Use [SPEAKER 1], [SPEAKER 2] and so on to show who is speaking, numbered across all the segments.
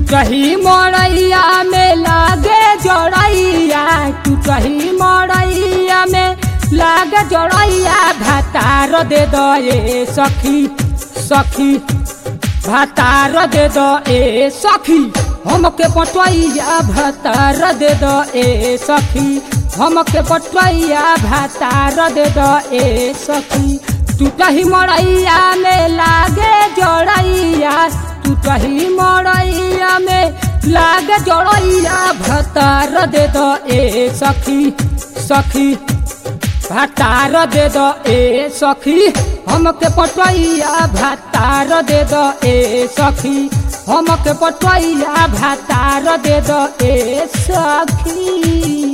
[SPEAKER 1] टूटही मड़ैया में लागे जड़ैया टूटही मड़ैया में लागे जड़ैया भातार दे दे सखी सखी भातार दे दे सखी हमके पटवैया भातार दे दे सखी हमके पटवैया भातार दे दे सखी टूटही मड़ैया में लागे जड़ैया टूटही मड़ैया में लागे जड़ैया भातार दे दे सखी सखी भातार दे दो ए सखी हमके पटवैया भातार दे दो ए सखी हमके पटवैया भातार दे दो ए सखी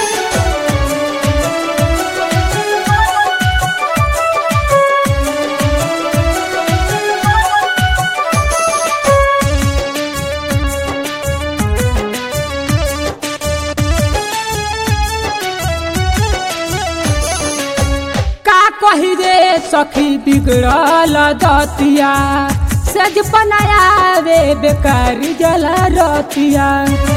[SPEAKER 1] का कही रे सखी बिगड़ल दतिया सज बनाया रे बेकार जला रतिया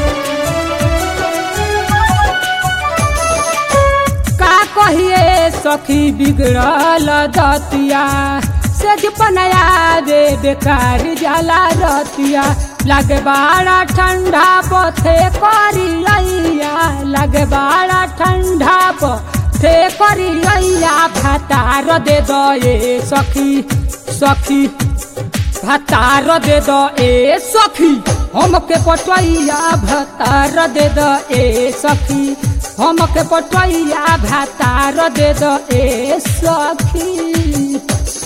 [SPEAKER 1] का कहिए सखी बिगड़ल दतिया सज बनाया रे बेकार जला रतिया लगे बाड़ा ठंडा पथे करी लैया लगे बाड़ा ठंडा पथे करी लैया भातार दे दो ए सखी सखी भातार दे दो ए सखी हमके पटवैया भातार दे दो ए सखी हमके पटवैया भातार दे दो ए सखी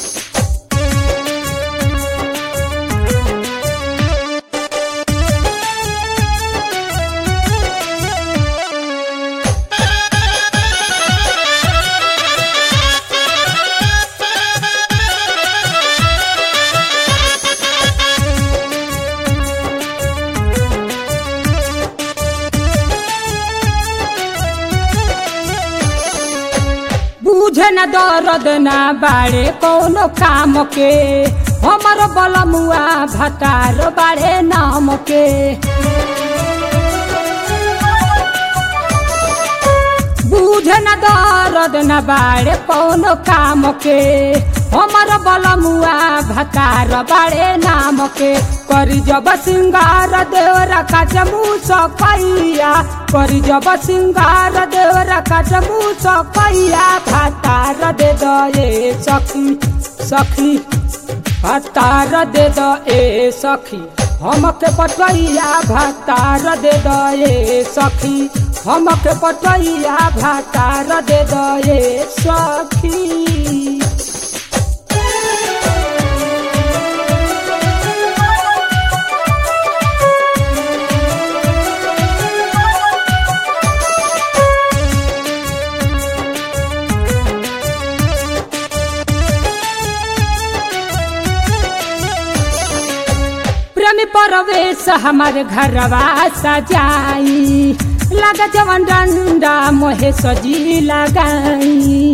[SPEAKER 1] बुझे न दर्द ना बाड़े कोनो काम के हमर बलमुआ भतार बाड़े नाम के बुझे न दर्द न बाड़े कोनो काम के हमर बलमुआ भतार बाड़े नाम के करी जब सिंगार देवरा का जमू सकैया करी जब सिंगार देवरा का जमू सकैया भतार दे दे सखी सखी भतार दे दे सखी हमके पटवैया भतार दे दे सखी हमके पटवैया भतार दे दे सखी प्रेमी परवेश हमारे घरवा सजाई लगा जवन डंडा मोहे सजी लगाई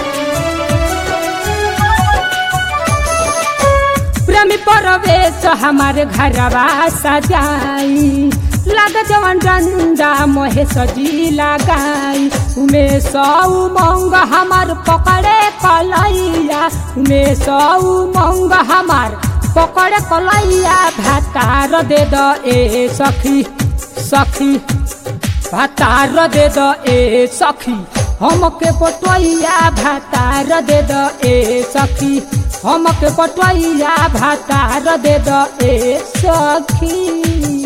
[SPEAKER 1] प्रेमी परवेश हमारे घरवा सजाई लगा जवन डंडा मोहे सजी लगाई उमे सौ मंग हमार पकड़े कलैया उमे सौ मंग हमार पकड़े कलैया भातार दे द ए सखी सखी भातार दे द ए सखी हमके पटवैया भातार दे द ए सखी हमके पटवैया भातार दे द ए सखी